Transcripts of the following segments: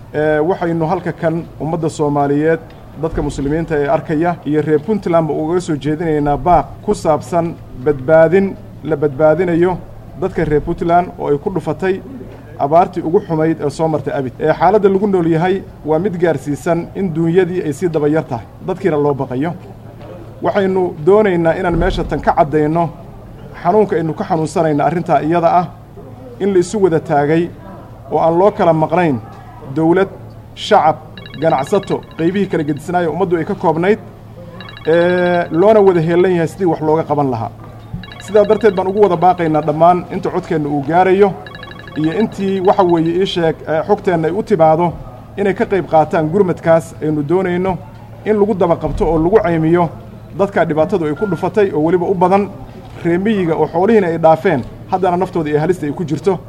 waxaynu halka kan ummadda soomaaliyeed dadka muslimiinta ee arkaya iyo reer puntlandba ugaga soo jeedinaynaa baaq ku saabsan badbaadin la badbaadinayo dadka reer puntland oo ay ku dhufatay abaartii ugu xumayd ee soo martay abid ee xaaladda lagu nool yahay waa mid gaarsiisan in duunyadii ay sii dabayar tahay dadkiina loo baqayo waxaynu doonaynaa inaan meesha tan ka caddayno xanuunka aynu ka xanuunsanayna arrintaa iyada ah in la isu wada taagay oo aan loo kala maqnayn dawlad shacab ganacsato qaybihii kala gedisnaaya ummaddu ay ka koobnayd loona wada heellan yahay sidii wax looga qaban lahaa sidaa darteed baan ugu wada baaqaynaa dhammaan inta codkeenna uu gaarayo iyo intii waxa weeye ii sheeg xogteenna ay u timaado inay ka qayb qaataan gurmadkaas aynu doonayno in lagu daba qabto oo lagu caymiyo dadkaa dhibaatadu ay ku dhufatay oo weliba u badan reemiyiga oo xoolihiina ay dhaafeen haddana naftooda iyo halista ay ku jirto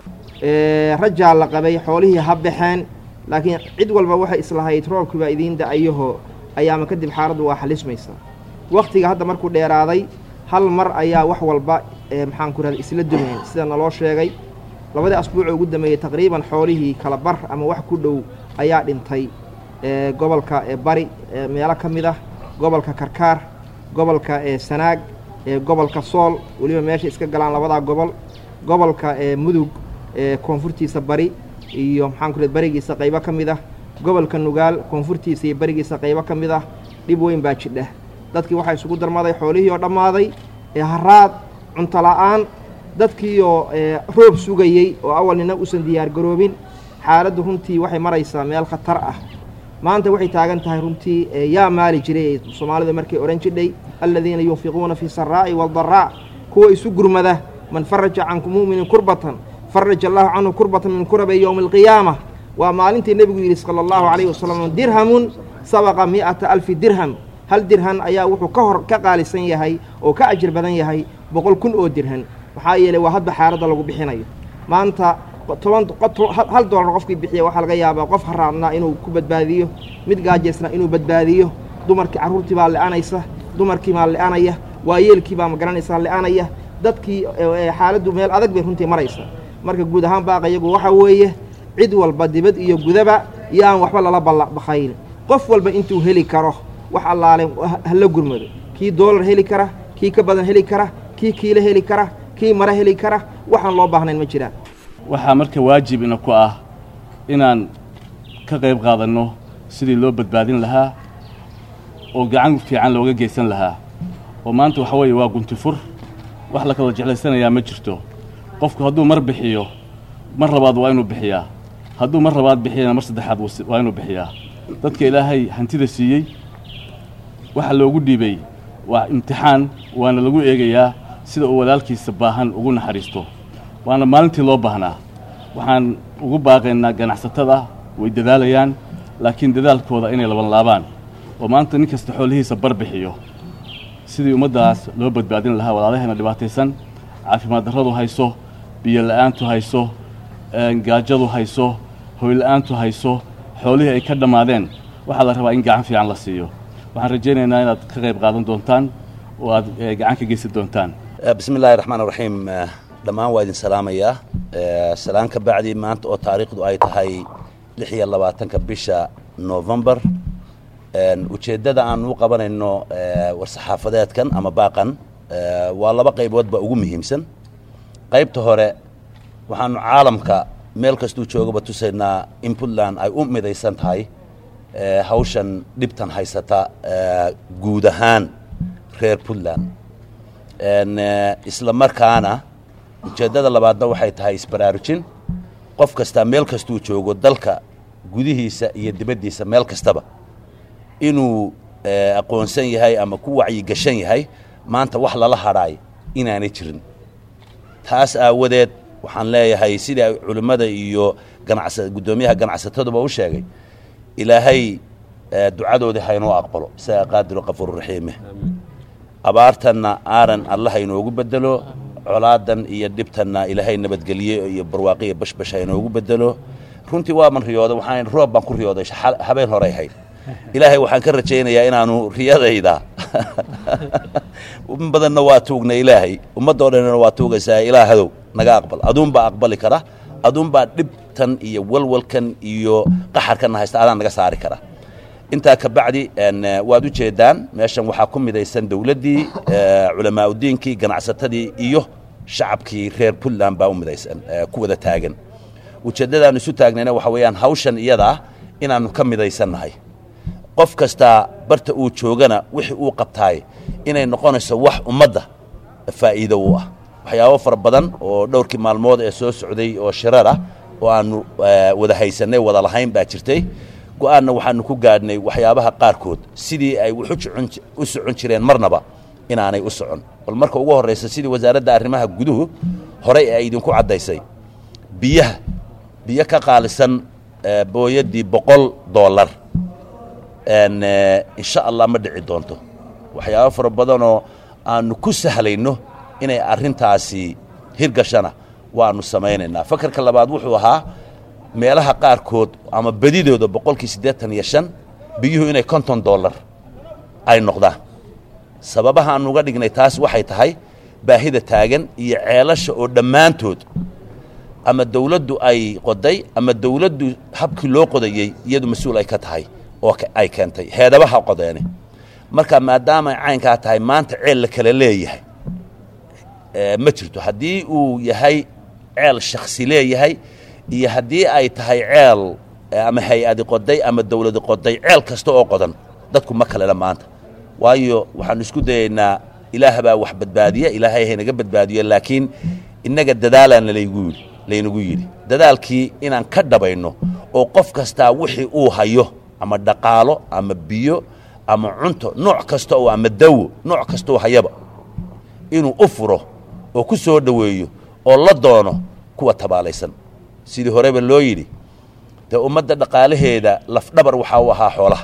rajaa la qabay xoolihii ha baxeen laakiin cid walba waxay islahayd roobkii baa idiin da'ayaho ayaama kadib xaaladdu waa xalismaysaa wakhtiga hadda markuu dheeraaday hal mar ayaa wax walba maxaan ku rahda isla dumayn sida naloo sheegay labadii asbuucoo ugu dambeeyey taqriiban xoolihii kala bar ama wax ku dhow ayaa dhintay gobolka bari meelo ka mid ah gobolka karkaar gobolka sanaag gobolka sool weliba meesha iska galaan labadaa gobol gobolka mudug koonfurtiisa bari iyo maxaan ku barigiisa qaybo ka mid ah gobolka nugaal koonfurtiisa iyo barigiisa qaybo ka mid ah dhib weyn baa jidha dadkii waxaa isugu darmaday xoolihii oo dhammaaday haraad cunto la'aan dadkiioo roob sugayey oo awal nina uusan diyaar garoobin xaaladdu runtii waxay maraysaa meel khatar ah maanta waxay taagan tahay runtii yaa maali jiray soomaalida markay odhan jidhay aladiina yunfiquuna fi saraa'i waaldaraa kuwa isu gurmada man faraja canku mu'minin kurbatan faraja allahu canhu kurbatan min kurabi yowmi alqiyaama waa maalintii nebigu yidhi sala allahu calayhi wasalam dirhamun sabaqa mi'ata alfi dirham hal dirhan ayaa wuxuu ka hor ka qaalisan yahay oo ka ajir badan yahay boqol kun oo dirhan maxaa yeeley waa hadba xaaladda lagu bixinayo maanta toban hal doolar qofkii bixiya waxaa laga yaabaa qof haraadnaa inuu ku badbaadiyo mid gaajaysnaa inuu badbaadiyo dumarkii carruurtii baa le'anaysa dumarkii baa le'anaya waayeelkii baa magaranaysaa le'anaya dadkii xaaladdu meel adag bay runtii maraysa marka guud ahaan baaqayagu waxaa weeye cid walba dibad iyo gudaba iyo aan waxba lala baqayn qof walba intuu heli karo wax allaale hala gurmado kii doolar heli kara kii ka badan heli kara kii kiilo heli kara kii mare heli kara waxaan loo baahnayn ma jiraan waxaa marka waajib ina ku ah inaan ka qayb qaadanno sidii loo badbaadin lahaa oo gacan fiican looga geysan lahaa oo maanta waxa weeye waa guntifur wax la kala jeclaysanayaa ma jirto qofku hadduu mar bixiyo mar labaad waa inuu bixiyaa hadduu mar labaad bixiyana mar saddexaad waa inuu bixiyaa dadka ilaahay hantida siiyey waxa loogu dhiibay waa imtixaan waana lagu eegayaa sida uu walaalkiisa baahan ugu naxariisto waana maalintii loo baahnaa waxaan ugu baaqaynaa ganacsatada way dadaalayaan laakiin dadaalkooda inay laban laabaan oo maanta nin kasta xoolihiisa bar bixiyo sidii ummaddaas loo badbaadin lahaa walaalaheena dhibaataysan caafimaad darradu hayso biyo la'aantu hayso gaajadu hayso hoyla'aantu hayso xoolihii ay ka dhammaadeen waxaa la rabaa in gacan fiican la siiyo waxaan rajaynaynaa inaad ka qayb qaadan doontaan oo aad gacan ka geysan doontaan bismi illaahi raxmaan raxiim dhammaan waa idin salaamayaa salaan ka bacdi maanta oo taariikhdu ay tahay lix iyo labaatanka bisha novembar ujeeddada aan u qabanayno war-saxaafadeedkan ama baaqan waa laba qayboodba ugu muhiimsan qaybta hore waxaanu caalamka meel kastuu joogaba tusaynaa in puntland ay u midaysan tahay hawshan dhibtan haysata guud ahaan reer puntland isla markaana ujeeddada labaadna waxay tahay isbaraarujin qof kastaa meel kastuu joogo dalka gudihiisa iyo dibaddiisa meel kastaba inuu aqoonsan yahay ama ku wacyigashan yahay maanta wax lala hadhaay inaanay jirin taas aawadeed waxaan leeyahay sidai culimmada iyo ganacsa guddoomiyaha ganacsataduba u sheegay ilaahay ducadoodii haynoo aqbalo isagaa qaadiru qafuururaxiime abaartanna aaran alla haynoogu bedelo colaadan iyo dhibtanna ilaahay nabadgelye iyo barwaaqiya bashbash haynoogu bedelo runtii waaman riyooday waxaan roob baan ku riyooday habeen horey hayd ilaahay waxaan ka rajaynayaa inaanu riyadayda in badanna waa tuugna ilaahay ummaddoo dhanna waa tuugaysaa ilaahadow naga aqbal aduunbaa aqbali kara aduunbaa dhib dhibtan iyo walwalkan iyo qaxarkanna haysta adaan naga saari kara intaa ka bacdi waad u jeedaan meeshan waxaa ku midaysan dowladdii culamaauddiinkii ganacsatadii iyo shacabkii reer puntland baa u midaysan ku wada taagan ujeeddadaanu isu taagnayna waxa weeyaan hawshan iyadaa inaannu ka midaysannahay qof kastaa barta uu joogana wixii uu qabtaay inay noqonayso wax ummadda faa'iido u ah waxyaabo fara badan oo dhowrkii maalmood ee soo socday oo shirar ah oo aannu wada haysannay wada lahayn baa jirtay go'aanna waxaannu ku gaadhnay waxyaabaha qaarkood sidii ay wuxu u socon jireen marnaba inaanay u socon bal marka ugu horraysa sidii wasaaradda arrimaha guduhu horay ay idinku caddaysay biyaha biyo ka qaalisan booyaddii boqol dollar insha allah ma dhici doonto waxyaabo fara badanoo aannu ku sahlayno inay arrintaasi hirgashana waannu samaynaynaa fakarka labaad wuxuu ahaa meelaha qaarkood ama bedidooda boqolkii siddeetan iyo shan biyuhu inay konton dollar ay noqdaan sababaha aannu uga dhignay taas waxay tahay baahida taagan iyo ceelasha oo dhammaantood ama dawladdu ay qoday ama dawladdu habkii loo qodayey iyadu mas-uul ay ka tahay oo ay keentay heedabaha qodeene marka maadaama caynkaa tahay maanta ceel la kala leeyahay ma jirto haddii uu yahay ceel shaksi leeyahay iyo haddii ay tahay ceel ama hay-adi qoday ama dawladi qoday ceel kasta oo qodan dadku ma kalena maanta waayo waxaannu isku dayaynaa ilaah baa wax badbaadiya ilaahay haynaga badbaadiyo laakiin innaga dadaalaana laygu yidhi laynagu yidhi dadaalkii inaan ka dhabayno oo qof kastaa wixii uu hayo ama dhaqaalo ama biyo ama cunto nooc kasta oo ama dawo nooc kastaoo hayaba inuu u furo oo ku soo dhoweeyo oo la doono kuwa tabaalaysan sidii horeba loo yidhi dee ummadda dhaqaalaheeda lafdhabar waxaa u ahaa xoolaha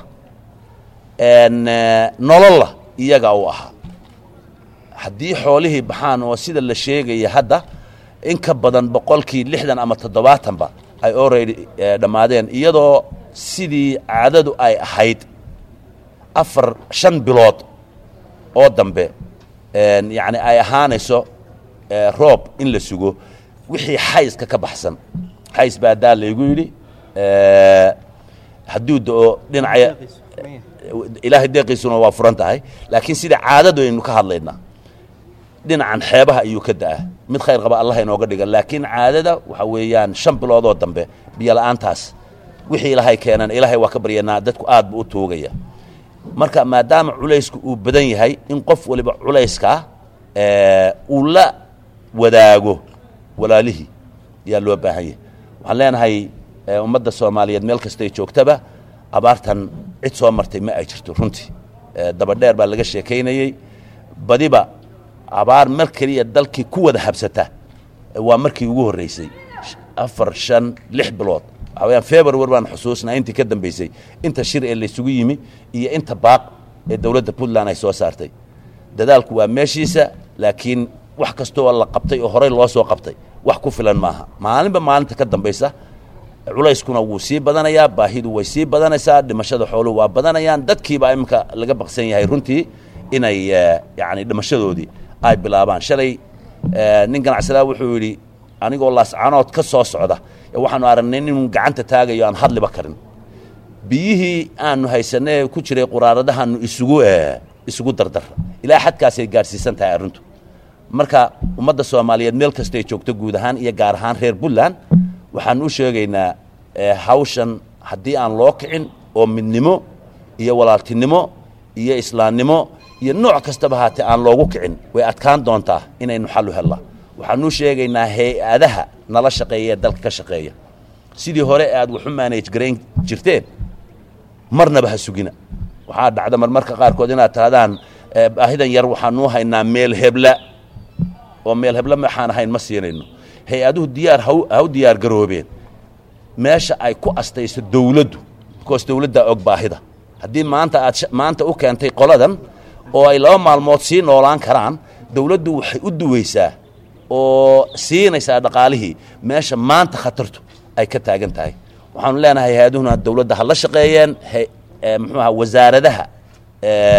nololla iyagaa u ahaa haddii xoolihii baxaan oo sida la sheegaya hadda in ka badan boqolkii lixdan ama toddobaatanba ay already dhammaadeen iyadoo sidii caadadu ay ahayd afar shan bilood oo dambe yacni ay ahaanayso roob in la sugo wixii xayska ka baxsan xays baa daa laygu yidhi hadduu da'o dhinacya ilaahay deeqiisuna waa furan tahay laakiin sida caadadu aynu ka hadlaynaa dhinacan xeebaha ayuu ka da'aa mid khayr qaba allah inooga dhiga laakiin caadada waxa weeyaan shan biloodoo dambe biyola'aantaas wixii ilaahay keenan ilaahay waa ka baryanaa dadku aad buu u tuugaya marka maadaama culaysku uu badan yahay in qof waliba culayskaa uu la wadaago walaalihii ayaa loo baahan yahay waxaan leenahay ummadda soomaaliyeed meel kastay joogtaba abaartan cid soo martay ma ay jirto runtii dabadheer baa laga sheekaynayey badiba abaar mar keliya dalkii ku wada habsata waa markii ugu horraysay afar shan lix bilood waxaa weyaan februar baan xusuusnaa intii ka dambaysay inta shir ee laysugu yimi iyo inta baaq ee dowladda puntland ay soo saartay dadaalku waa meeshiisa laakiin wax kastoo la qabtay oo horey loo soo qabtay wax ku filan maaha maalinba maalinta ka dambaysa culayskuna wuu sii badanayaa baahidu way sii badanaysaa dhimashada xooluhu waa badanayaan dadkiibaa iminka laga baqsan yahay runtii inay yani dhimashadoodii ay bilaabaan shalay nin ganacsadaa wuxuu yidhi anigoo laascanood ka soo socda waxaanu aragnay inuu gacanta taagayo aan hadliba karin biyihii aanu haysanay ku jiray quraaradahaanu isugu isugu dardar ilaa xadkaasay gaadhsiisan tahay arrintu marka ummadda soomaaliyeed meel kastay joogto guud ahaan iyo gaar ahaan reer puntland waxaan u sheegaynaa hawshan haddii aan loo kicin oo midnimo iyo walaaltinimo iyo islaamnimo iyo nooc kastaba haatee aan loogu kicin way adkaan doontaa inaynu xallu hellaa waxaanuu sheegaynaa hay-adaha nala shaqeeya ee dalka ka shaqeeya sidii hore aad waxu maanage garayn jirteen marnaba ha sugina waxaa dhacda marmarka qaarkood inaad tahdaan baahidan yar waxaanuu haynaa meel hebla oo meel hebla maxaan ahayn ma siinayno hay-aduhu diyaar haw diyaar garoobeen meesha ay ku astayso dawladdu bikoos dawladdaa og baahida haddii maanta aad maanta u keentay qoladan oo ay laba maalmood sii noolaan karaan dawladdu waxay u duwaysaa oo siinaysaa dhaqaalihii meesha maanta khatartu ay ka taagan tahay waxaanu leenahay hay-aduhuna dawladda ha la shaqeeyeen muxuuaha wasaaradaha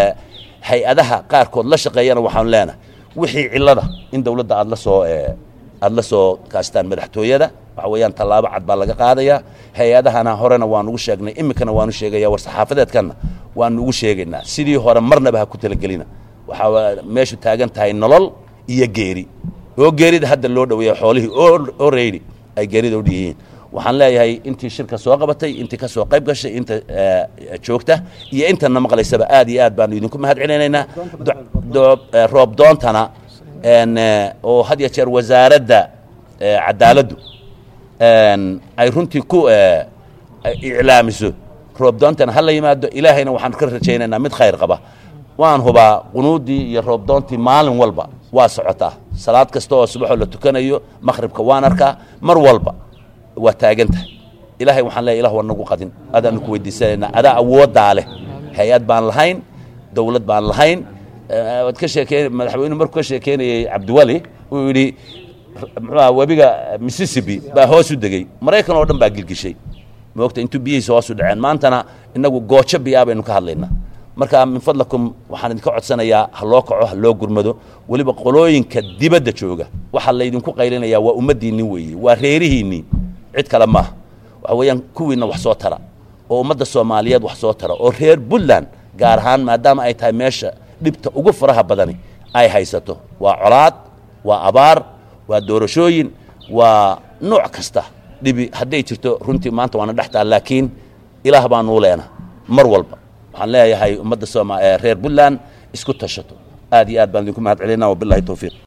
hay-adaha qaarkood la shaqeeyana waxaanu leenahay wixii cillada in dawladda aad la soo aada la soo kaastaan madaxtooyada waxa weeyaan tallaabo cad baa laga qaadayaa hay-adahana horena waan ugu sheegnay iminkana waanu sheegaya war saxaafadeedkanna waanu ugu sheegaynaa sidii hore marnaba ha ku talagelina waxaa meeshu taagan tahay nolol iyo geeri oo geerida hadda loo dhoweeya xoolihii oo reydi ay geerida udhiyihiin waxaan leeyahay intii shirka soo qabatay intii ka soo qayb gashay inta joogta iyo intana maqlaysaba aad iyo aad baanu idinku mahad celinaynaa roob doontana oo had ya jeer wasaaradda cadaaladdu ay runtii ku iclaamiso roob doontana ha la yimaado ilaahayna waxaan ka rajaynaynaa mid khayr qaba waan hubaa qunuuddii iyo roob doontii maalin walba waa socotaa salaad kasta oo subaxoo la tukanayo makhribka waan arkaa mar walba waa taagan tahay ilaahay waxaan leeya ilah waa nagu qadin adaanu ku weydiisanaynaa adaa awooddaa leh hay-ad baan lahayn dawlad baan lahayn waad ka sheekeen madaxweynuhu markuu ka sheekeynayey cabdiwali uu yidhi muxuuha webiga mississippi baa hoos u degey maraykan oo dhan baa gilgishay moogta intuu biyihiisa hoos u dhaceen maantana innagu goojo biyaa baynu ka hadlaynaa marka min fadlakum waxaan idinka codsanayaa ha loo kaco ha loo gurmado weliba qolooyinka dibadda jooga waxaa laydinku qaylinayaa waa ummaddiinni weeye waa reerihiinnii cid kale maaha waxa weeyaan kuwiinna wax soo tara oo ummadda soomaaliyeed wax soo tara oo reer puntland gaar ahaan maadaama ay tahay meesha dhibta ugu faraha badani ay haysato waa colaad waa abaar waa doorashooyin waa nooc kasta dhibi hadday jirto runtii maanta waana dhex taha laakiin ilaah baanuu leena mar walba waxaan leeyahay ummadda sooma reer puntland isku tashato aad iyo aad baan idinku mahad celina wabilahi towfiiq